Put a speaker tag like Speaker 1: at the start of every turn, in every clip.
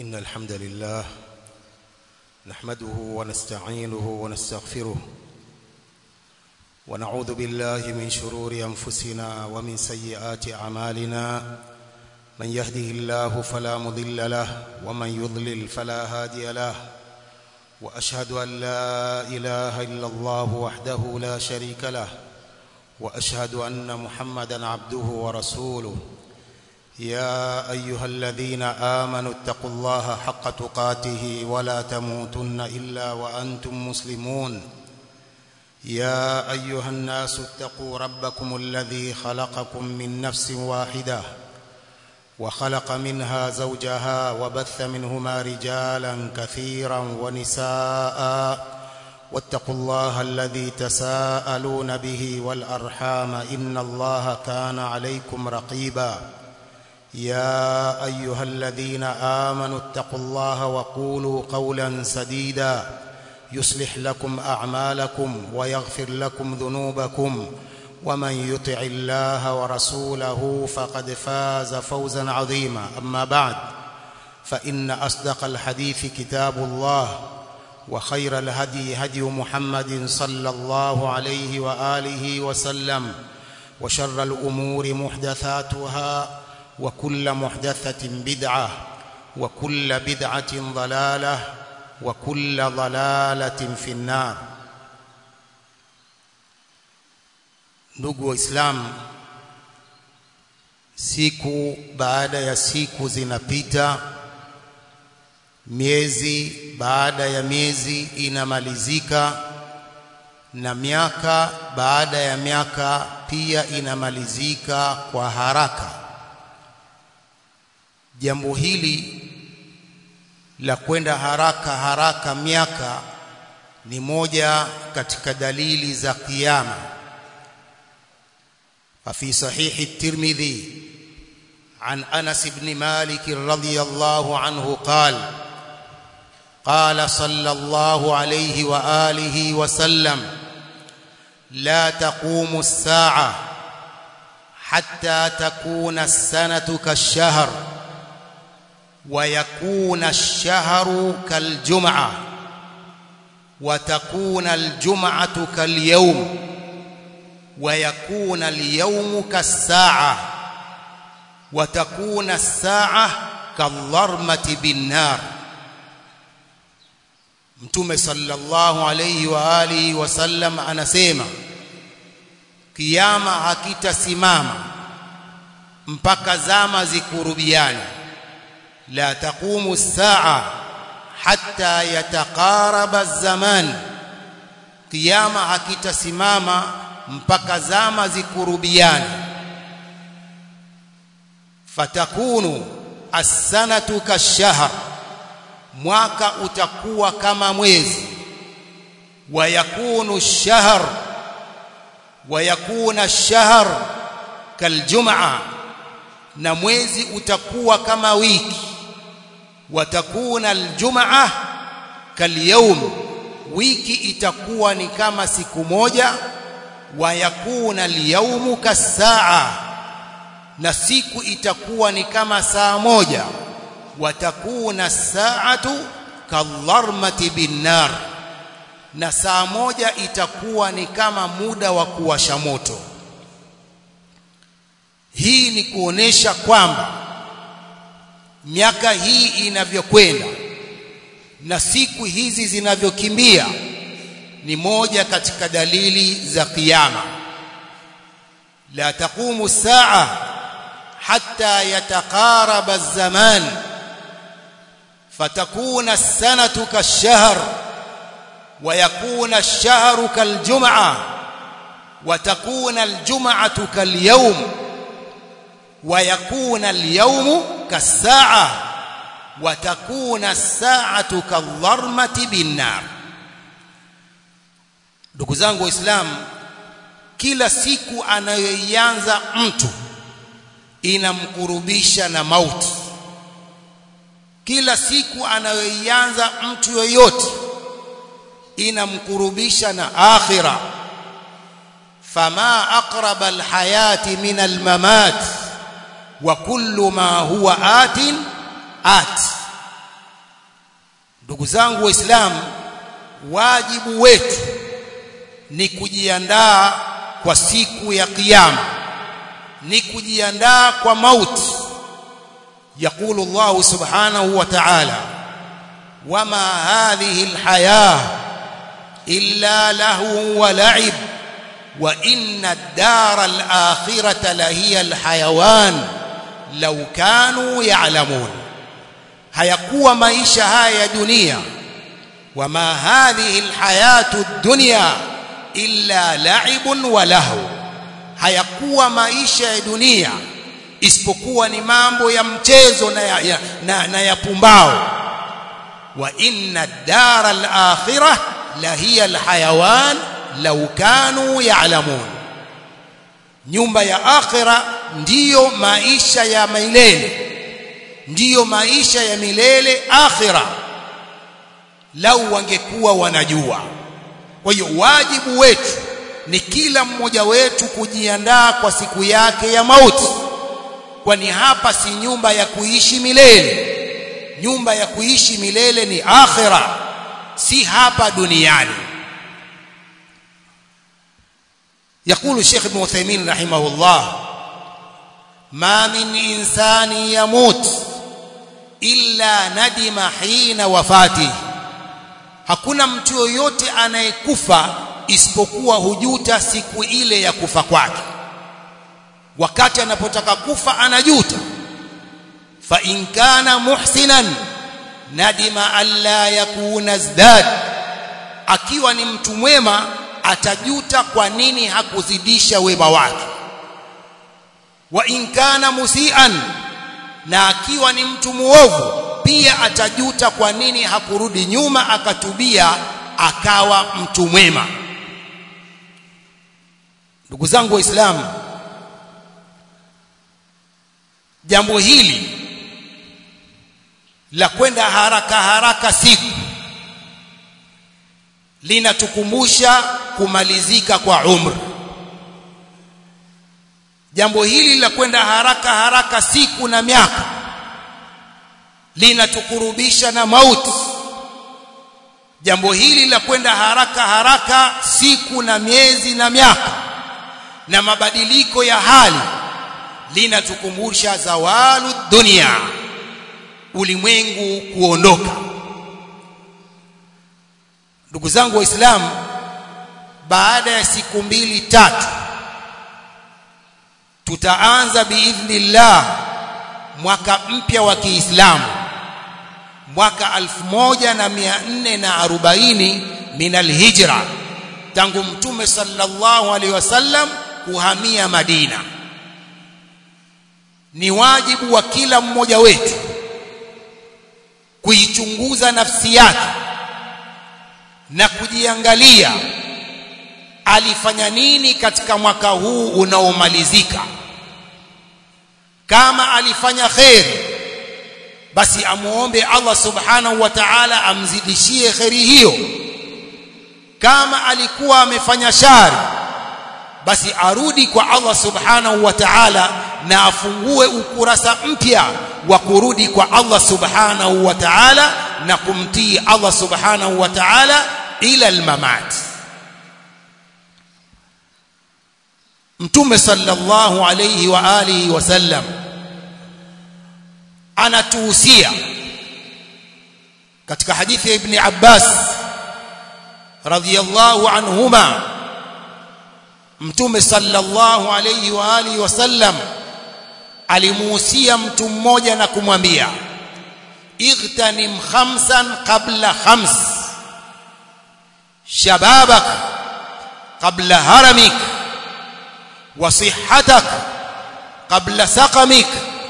Speaker 1: إن الحمد لله نحمده ونستعينه ونستغفره ونعوذ بالله من شرور أنفسنا ومن سيئات أعمالنا من يهده الله فلا مضل له ومن يضلل فلا هادي له وأشهد أن لا إله إلا الله وحده لا شريك له وأشهد أن محمدا عبده ورسوله يا أيها الذين آمنوا اتقوا الله حق تقاته ولا تموتن إلا وأنتم مسلمون يا أيها الناس اتقوا ربكم الذي خلقكم من نفس واحدة وخلق منها زوجها وبث منهما رجالا كثيرا ونساء واتقوا الله الذي تساءلون به والأرحام إن الله كان عليكم رقيبا يا أيها الذين آمنوا اتقوا الله وقولوا قولا سديدا يصلح لكم أعمالكم ويغفر لكم ذنوبكم ومن يطع الله ورسوله فقد فاز فوزا عظيما أما بعد فإن أصدق الحديث كتاب الله وخير الهدي هدي محمد صلى الله عليه وآله وسلم وشر الأمور محدثاتها وكل محدثة بدعة وكل بدعة ضلالة وكل ضلالة في النار ndugu waislamu siku baada ya siku zinapita miezi baada ya miezi inamalizika na miaka baada ya miaka pia inamalizika kwa haraka jambo hili la kwenda haraka haraka miaka ni moja katika dalili za kiyama ففي صحيح الترمذي عن انس بن مالك رضي الله عنه قال قال صلى الله عليه واله وسلم لا تقوم الساعه حتى تكون السنه كالشهر ويكون الشهر كالجمعه وتكون الجمعه كاليوم ويكون اليوم كالساعة وتكون الساعة كالضرمة بالنار Mtume sallallahu alayhi wa alihi wasallam anasema kiyama hakitasimama mpaka zama zikurubiane la taqumu saa hatta yataqaraba az-zaman kiyama hakitasimama mpaka zama zikurubiane fatakunu as-sanatu kashahr mwaka utakuwa kama mwezi wa yakunu ash-shahr wa yakuna ash-shahr kaljum'a na mwezi utakuwa kama wiki watakuna al-jum'a kalyawm wiki itakuwa ni kama siku moja wayakuna alyawmu kasaa na siku itakuwa ni kama saa moja watakuna saatu kadharmati binnar na saa moja itakuwa ni kama muda wa kuwasha moto hii ni kuonesha kwamba miaka hii inavyokwenda na siku hizi zinavyokimbia ni moja katika dalili za kiyama la taqumu saa hatta yataqaraba az-zaman fatakuna as-sanatu kash-shahr wa yakuna ash-shahru kal-jum'a wa takuna al-jum'atu kal-yawm wa yakuna al-yawmu kas-sa'a wa takuna as-sa'atu kadh-dharmati bin-nar ndugu zangu waislamu kila siku anayoianza mtu inamkurubisha na mauti kila siku anayoianza mtu yoyote inamkurubisha na akhira fama aqraba alhayati min almamat wa kullu ma huwa atin at ndugu zangu waislamu wajibu wetu ni kujiandaa kwa siku ya kiyama ni kujiandaa kwa mauti يقول الله سبحانه وتعالى وما هذه الحياة إلا له ولعب وإن الدار الآخرة لهي الحيوان لو كانوا يعلمون hayakuwa maisha haya ya dunia wama hadhihi alhayatu dunya illa la'ibun wa lahu hayakuwa maisha ya dunia isipokuwa ni mambo ya mchezo na ya, ya, na, na ya pumbao wa inna dara al-akhirah la hiya al-hayawan law kanu ya'lamun nyumba ya akhira ndiyo maisha ya milele ndiyo maisha ya milele akhira lau wangekuwa wanajua kwa hiyo wajibu wetu ni kila mmoja wetu kujiandaa kwa siku yake ya mauti kwani hapa si nyumba ya kuishi milele nyumba ya kuishi milele ni akhira si hapa duniani يقول الشيخ ابن عثيمين رحمه الله ما من إنسان يموت إلا ندم حين وفاته hakuna mtu yoyote anayekufa isipokuwa hujuta siku ile ya kufa kwake wakati anapotaka kufa anajuta fa in kana muhsinan nadima alla yakuna zdad akiwa ni mtu mwema atajuta kwa nini hakuzidisha wema wake wa in kana musian na akiwa ni mtu muovu pia atajuta kwa nini hakurudi nyuma akatubia akawa mtu mwema ndugu zangu waislamu jambo hili la kwenda haraka haraka siku linatukumbusha kumalizika kwa umri jambo hili la kwenda haraka haraka siku na miaka linatukurubisha na mauti jambo hili la kwenda haraka haraka siku na miezi na miaka na mabadiliko ya hali linatukumbusha zawalu dunia ulimwengu kuondoka ndugu zangu waislamu baada ya siku mbili tatu tutaanza biidhnillah mwaka mpya wa Kiislamu mwaka 1440 min alhijra tangu mtume sallallahu alaihi wasallam kuhamia Madina ni wajibu wa kila mmoja wetu kuichunguza nafsi yake na kujiangalia alifanya nini katika mwaka huu unaomalizika kama alifanya kheri basi amuombe Allah subhanahu wa ta'ala amzidishie kheri hiyo kama alikuwa amefanya shari basi arudi kwa Allah subhanahu wa ta'ala na afungue ukurasa mpya wa kurudi kwa Allah subhanahu wa ta'ala na kumtii Allah subhanahu wa ta'ala ila almamat Mtume sallallahu alayhi wa alihi wasallam anatuhusia katika hadithi ya Ibn Abbas radhiyallahu anhuma Mtume sallallahu alayhi wa alihi wasallam alimuhusia mtu mmoja na kumwambia igtanim khamsan qabla khams shababak qabla haramik وصحتك قبل سقمك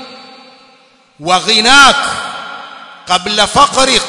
Speaker 1: وغناك قبل فقرك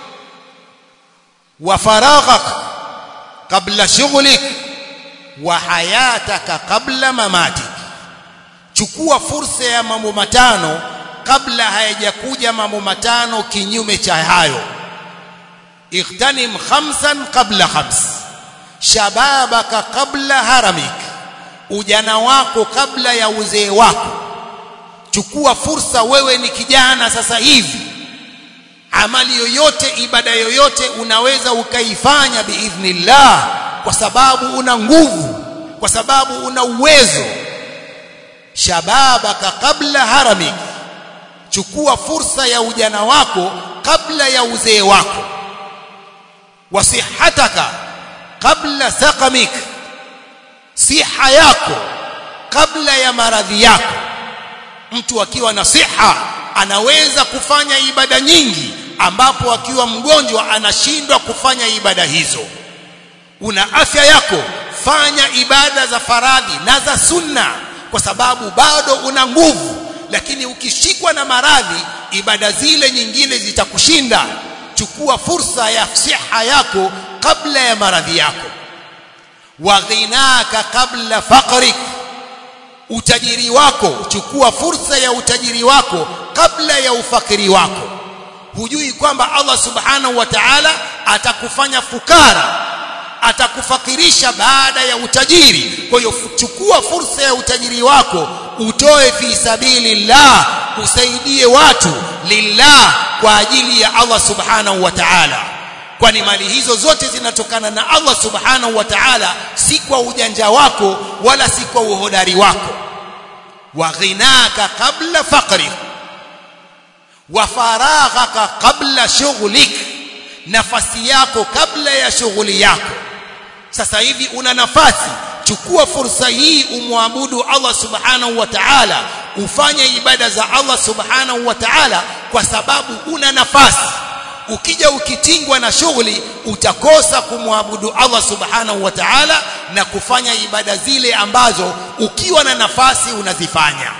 Speaker 1: وفراغك قبل شغلك وحياتك قبل مماتك chukua fursa ya mambo matano kabla hayajakuja mambo matano kinyume cha hayo ightanim khamsan qabla khams shababaka qabla haramik ujana wako kabla ya uzee wako chukua fursa wewe ni kijana sasa hivi amali yoyote ibada yoyote unaweza ukaifanya biidhnillah kwa sababu una nguvu kwa sababu una uwezo shababaka kabla haramik chukua fursa ya ujana wako kabla ya uzee wako wasihataka kabla saqamik siha yako kabla ya maradhi yako mtu akiwa na siha anaweza kufanya ibada nyingi ambapo akiwa mgonjwa anashindwa kufanya ibada hizo una afya yako fanya ibada za faradhi na za sunna kwa sababu bado una nguvu lakini ukishikwa na maradhi ibada zile nyingine zitakushinda chukua fursa ya siha yako kabla ya maradhi yako wa ghinaka kabla faqrik utajiri wako chukua fursa ya utajiri wako kabla ya ufakiri wako hujui kwamba Allah subhanahu wa ta'ala atakufanya fukara atakufakirisha baada ya utajiri kwa hiyo chukua fursa ya utajiri wako utoe fi sabilillah usaidie watu lillah kwa ajili ya Allah subhanahu wa ta'ala kwani mali hizo zote zinatokana na Allah subhanahu wa ta'ala si kwa ujanja wako wala si kwa uhodari wako wa ghinaka qabla faqrik wa faraghaka qabla shughlik nafasi yako kabla ya shughuli yako sasa hivi una nafasi chukua fursa hii umwabudu Allah subhanahu wa ta'ala ufanye ibada za Allah subhanahu wa ta'ala kwa sababu una nafasi ukija ukitingwa na shughuli utakosa kumwabudu Allah subhanahu wa ta'ala na kufanya ibada zile ambazo ukiwa na nafasi unazifanya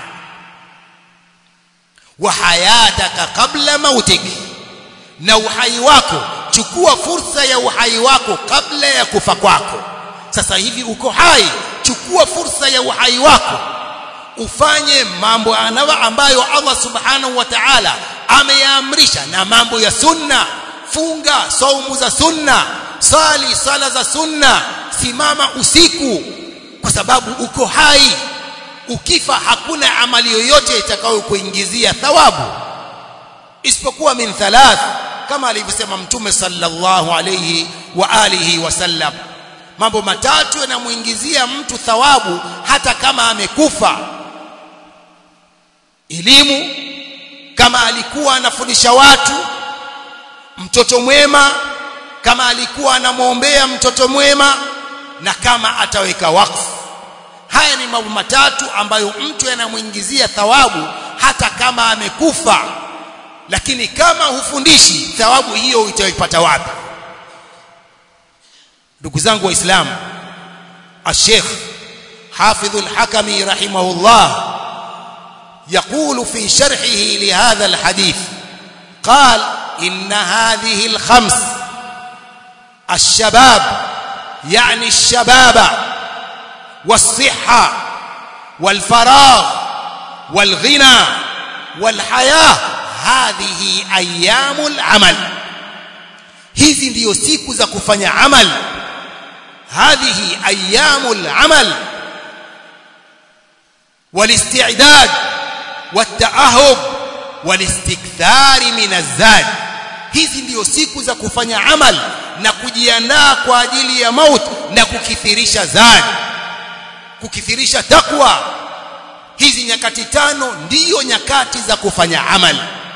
Speaker 1: wa hayataka kabla mautik na uhai wako chukua fursa ya uhai wako kabla ya kufa kwako sasa hivi uko hai chukua fursa ya uhai wako ufanye mambo ambayo Allah subhanahu wa ta'ala ameyaamrisha na mambo ya sunna funga saumu za sunna sali sala za sunna simama usiku kwa sababu uko hai ukifa hakuna amali yoyote itakayokuingizia thawabu isipokuwa min thalath kama alivyosema mtume sallallahu alayhi wa alihi wasallam mambo matatu yanamuingizia mtu thawabu hata kama amekufa elimu kama alikuwa anafundisha watu mtoto mwema kama alikuwa anamwombea mtoto mwema na kama ataweka wakfu haya ni mambo matatu ambayo mtu yanamuingizia thawabu hata kama amekufa lakini kama hufundishi thawabu hiyo itaipata wapi ndugu zangu waislamu الشيخ حافظ الحكمي رحمه الله يقول في شرحه لهذا الحديث قال إن هذه الخمس الشباب يعني الشباب والصحة والفراغ والغنى والحياة هذه أيام العمل hizi ndiyo siku za kufanya amal hadhihi ayyamul amal والاستعداد والتأهب والاستكثار من الزاد hizi ndiyo siku za kufanya amal na kujiandaa kwa ajili ya maut na kukithirisha zad kukithirisha takwa hizi nyakati tano ndiyo nyakati za kufanya amal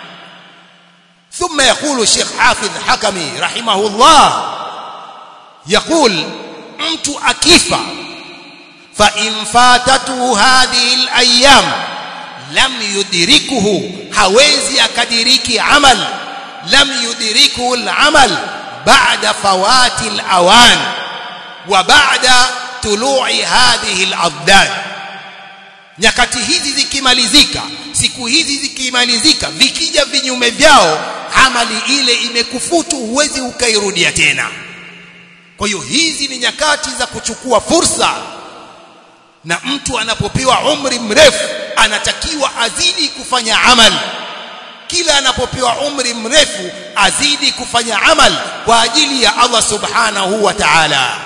Speaker 1: ثم يقول الشيخ حافظ حكمي رحمه الله يقول mtu akifa fa in fatatuhu hadhihi al-ayyam lam yudrikuhu hawezi akadiriki amal lam yudrikuhu al-amal ba'da fawati al-awan wa ba'da tulu'i hadhihi al-abdad nyakati hizi zikimalizika siku hizi zikimalizika vikija vinyume vyao amali ile imekufutu huwezi ukairudia tena kwa hiyo hizi ni nyakati za kuchukua fursa na mtu anapopewa umri mrefu anatakiwa azidi kufanya amal kila anapopewa umri mrefu azidi kufanya amal kwa ajili ya Allah subhanahu wa ta'ala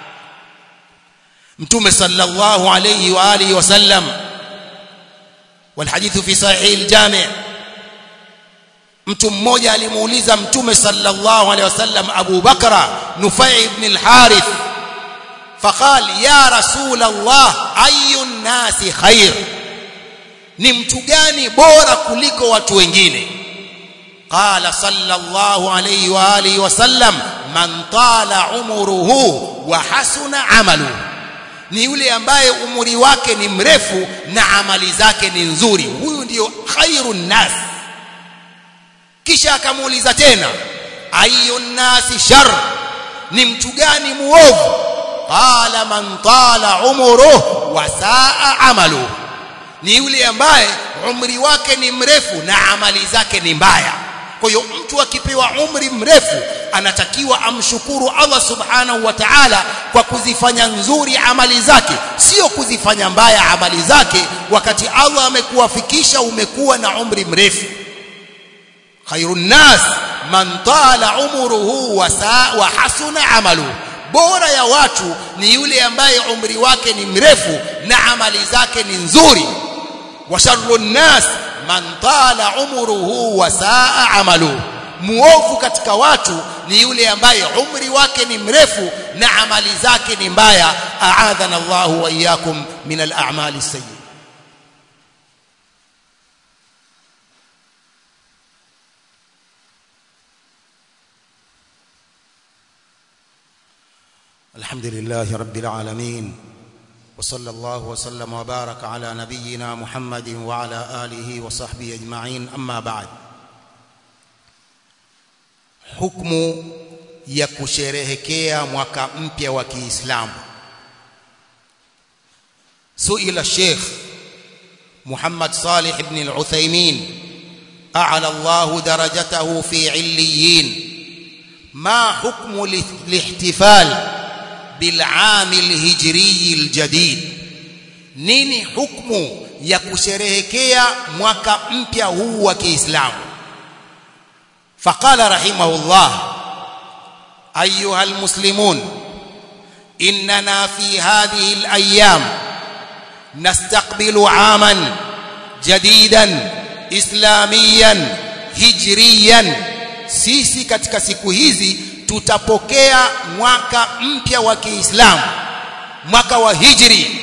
Speaker 1: mtume sallallahu alayhi wa alihi wasallam والحديث في صحيح الجامع mtu mmoja alimuuliza mtume sallallahu alaihi wasallam Abu Bakra Nufai ibn al-Harith فقال يا رسول الله اي الناس خير ni mtu gani bora kuliko watu wengine qala sallallahu alayhi wa alihi wasallam man tala umruhu wa hasuna amaluhu ni yule ambaye umri wake ni mrefu na amali zake ni nzuri huyu ndiyo khairun nas kisha akamuuliza tena ayun nasi shar ni mtu gani muovu qala man tala umruhu wa saa amaluhu ni yule ambaye umri wake ni mrefu na amali zake ni mbaya kwa hiyo mtu akipewa umri mrefu anatakiwa amshukuru Allah subhanahu wa ta'ala kwa kuzifanya nzuri amali zake sio kuzifanya mbaya amali zake wakati Allah amekuwafikisha umekuwa na umri mrefu khairun nas man tala umruhu wa saa wa hasuna amaluhu bora ya watu ni yule ambaye umri wake ni mrefu na amali zake ni nzuri wa sharru nas man tala umruhu wa saa amaluhu muovu katika watu ni yule ambaye umri wake ni mrefu na amali zake ni mbaya aadhana Allahu wa iyyakum min al-a'mali sayyi الحمد لله رب العالمين وصلى الله وسلم وبارك على نبينا محمد وعلى آله وصحبه أجمعين أما بعد حكم ya kusherehekea mwaka mpya wa Kiislamu suila Sheikh Muhammad Salih ibn al-Uthaymeen a'la Allah darajatahu fi 'illiyin ma hukmu lihtifal بالعام الهجري الجديد nini hukmu ya kusherehekea mwaka mpya huu wa Kiislamu faqala rahimahullah ayuha almuslimun inna fi hadhihi alayam nastaqbilu aman jadidan islamiyan hijriyan sisi katika siku hizi tutapokea mwaka mpya wa Kiislamu mwaka wa hijri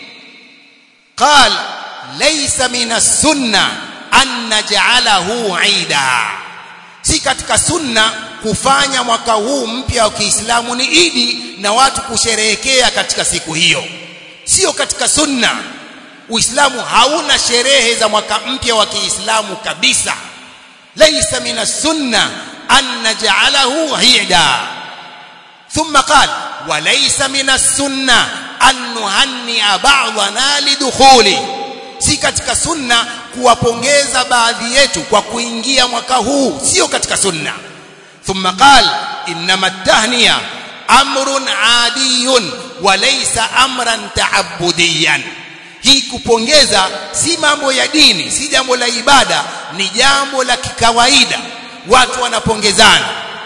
Speaker 1: qal laysa min as-sunna an naj'alahu 'ida si katika sunna kufanya mwaka huu mpya wa Kiislamu ni idi na watu kusherehekea katika siku hiyo sio katika sunna Uislamu hauna sherehe za mwaka mpya wa Kiislamu kabisa laysa min as-sunna أن نجعله عيدا ثم قال وليس من السنة أن نهنئ بعضنا لدخوله si katika sunna kuwapongeza baadhi yetu kwa kuingia mwaka huu sio katika sunna thumma qal inma at-tahniya amrun adiyun wa laysa amran ta'abbudiyan hii kupongeza si mambo ya dini si jambo la ibada ni jambo la kikawaida watu wanapongezana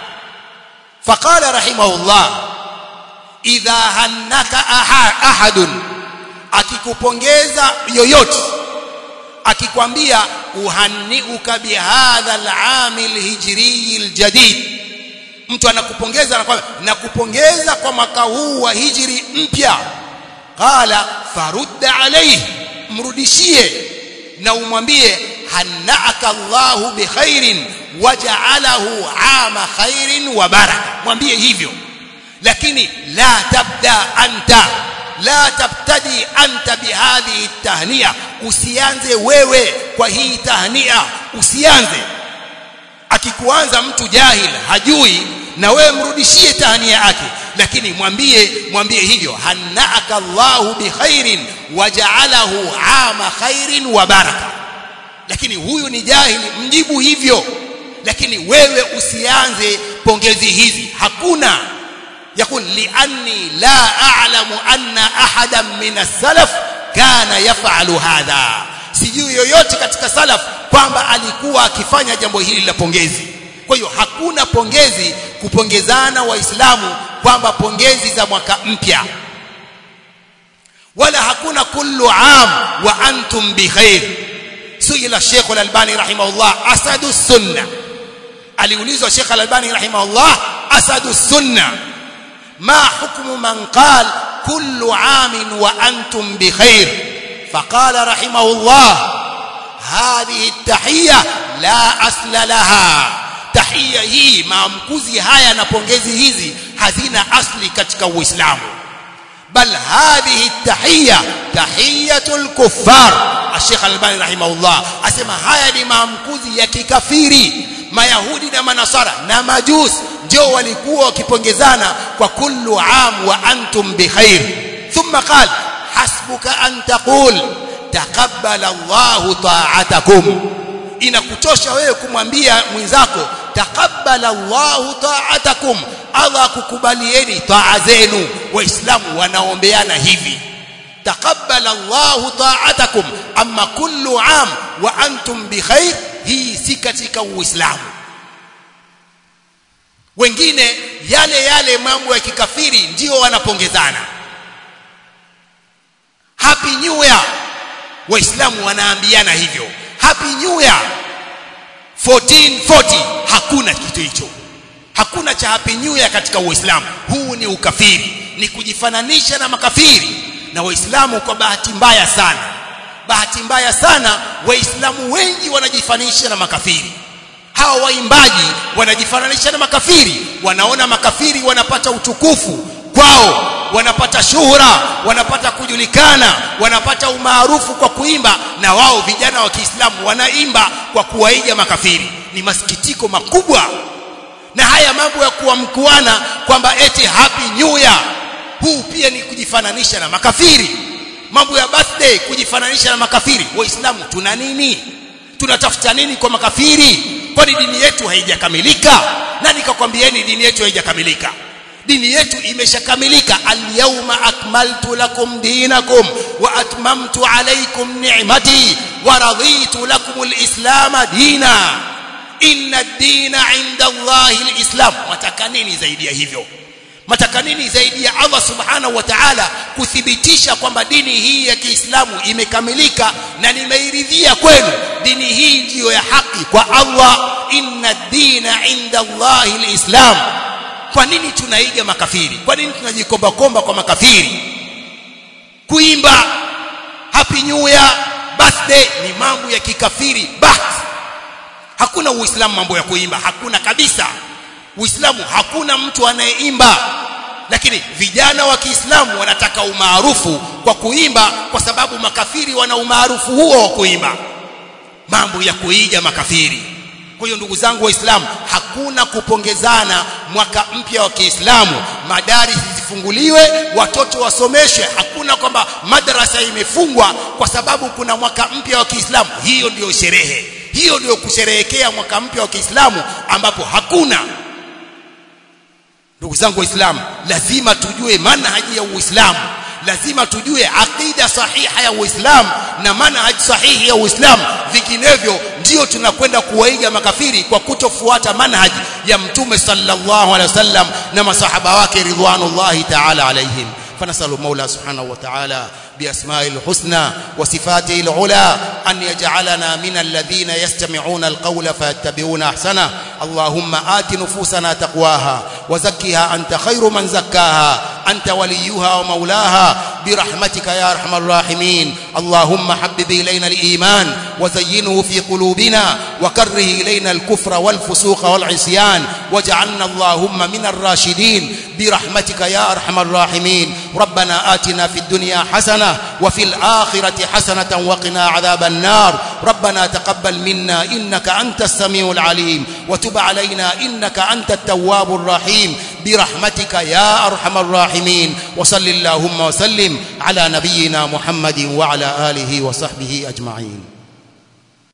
Speaker 1: faqala rahimahullah idha hannaka ahadun akikupongeza yoyote akikwambia uhanniuka bihadha al'am alhijri aljadid mtu anakupongeza anakwambia nakupongeza kwa mwaka huu wa hijri mpya qala farudda alayhi mrudishie na umwambie hannaaka Allahu bikhairin waja'alahu ama khairin wa baraka mwambie hivyo lakini la tabda anta la tabtadi anta bihadhihi tahnia usianze wewe kwa hii tahnia usianze akikuanza mtu jahil hajui na wewe mrudishie tahnia yake lakini mwambie mwambie hivyo hannaaka Allahu bikhairin waja'alahu ama khairin wa baraka lakini huyu ni jahili mjibu hivyo lakini wewe usianze pongezi hizi hakuna yakun lianni la a'lamu anna ahadan min as-salaf kana yaf'alu hadha sijui yoyote katika salaf kwamba alikuwa akifanya jambo hili la pongezi kwa hiyo hakuna pongezi kupongezana waislamu kwamba pongezi za mwaka mpya wala hakuna kullu am wa antum bikhair سئل الشيخ الألباني رحمه الله أسد السنة aliulizwa Sheikh Al-Albani rahimahullah asadu sunna ma hukmu man qala kullu amin wa antum bikhair faqala rahimahullah هذه التحية لا أصل لها تحية hii maamkuzi haya na pongezi hizi hazina asli katika Uislamu bal hadhihi tahiyya tahiyatul kuffar Sheikh Al-Albani rahimahullah asema haya ni maamkuzi ya kikafiri mayahudi na manasara na majus ndio walikuwa wakipongezana kwa kullu am wa antum bikhair thumma qala hasbuka an taqul taqabbala Allahu ta'atakum inakutosha wewe kumwambia mwenzako taqabbala Allahu ta'atakum Allah kukubalieni taa zenu waislamu wanaombeana hivi taqabbala Allahu ta'atakum amma kullu am wa antum bikhair hii si katika uislamu wengine yale yale mambo ya kikafiri ndio wanapongezana happy new year waislamu wanaambiana hivyo happy new year 1440 hakuna kitu hicho hakuna cha happy new year katika uislamu huu ni ukafiri ni kujifananisha na makafiri na waislamu kwa bahati mbaya sana bahati mbaya sana waislamu wengi wanajifanisha na makafiri hawa waimbaji wanajifananisha na makafiri wanaona makafiri wanapata utukufu kwao wanapata shuhura wanapata kujulikana wanapata umaarufu kwa kuimba na wao vijana wa Kiislamu wanaimba kwa kuwaiga makafiri ni masikitiko makubwa na haya mambo ya kuamkuana kwamba eti happy new year huu pia ni kujifananisha na makafiri mambo ya birthday kujifananisha na makafiri waislamu tuna nini tunatafuta nini kwa makafiri kwani dini yetu haijakamilika nani kakwambieni dini yetu haijakamilika dini yetu imeshakamilika alyawma akmaltu lakum dinakum wa atmamtu alaykum ni'mati wa raditu lakum alislam dina inna ad-dina 'inda Allahi alislam mataka nini zaidi ya hivyo mataka nini zaidi ya Allah subhanahu wa ta'ala kuthibitisha kwamba dini hii ya Kiislamu imekamilika na nimeiridhia kwenu dini hii ndiyo ya haki kwa Allah inna ad-dina 'inda Allahi alislam kwa nini tunaiga makafiri kwa nini tunajikomba komba kwa makafiri kuimba happy new year birthday ni mambo ya kikafiri but hakuna uislamu mambo ya kuimba hakuna kabisa uislamu hakuna mtu anayeimba lakini vijana wa Kiislamu wanataka umaarufu kwa kuimba kwa sababu makafiri wana umaarufu huo wa kuimba mambo ya kuiga makafiri kwa hiyo ndugu zangu waislamu hakuna kupongezana mwaka mpya wa Kiislamu madari zifunguliwe watoto wasomeshwe hakuna kwamba madrasa imefungwa kwa sababu kuna mwaka mpya wa Kiislamu hiyo ndiyo sherehe hiyo ndiyo kusherehekea mwaka mpya wa Kiislamu ambapo hakuna ndugu zangu waislamu lazima tujue manhaji ya uislamu lazima tujue aqida sahiha ya uislamu na manhaj sahihi ya uislamu vinginevyo ndio tunakwenda kuwaiga makafiri kwa kutofuata manhaj ya mtume sallallahu alaihi wasallam na masahaba wake ridwanullahi ta'ala alaihim فنسأل المولى سبحانه وتعالى بأسماء الحسنى وصفاته العلى أن يجعلنا من الذين يستمعون القول فيتبعون أحسنه اللهم آت نفوسنا تقواها وزكها أنت خير من زكاها أنت وليها ومولاها برحمتك يا أرحم الراحمين اللهم حبب إلينا الإيمان وزينه في قلوبنا وكره إلينا الكفر والفسوق والعصيان واجعلنا اللهم من الراشدين برحمتك يا أرحم الراحمين ربنا آتنا في الدنيا حسنة وفي الآخرة حسنة وقنا عذاب النار ربنا تقبل منا إنك أنت السميع العليم وتب علينا إنك أنت التواب الرحيم برحمتك يا أرحم الراحمين وصل اللهم وسلم على نبينا محمد وعلى آله وصحبه أجمعين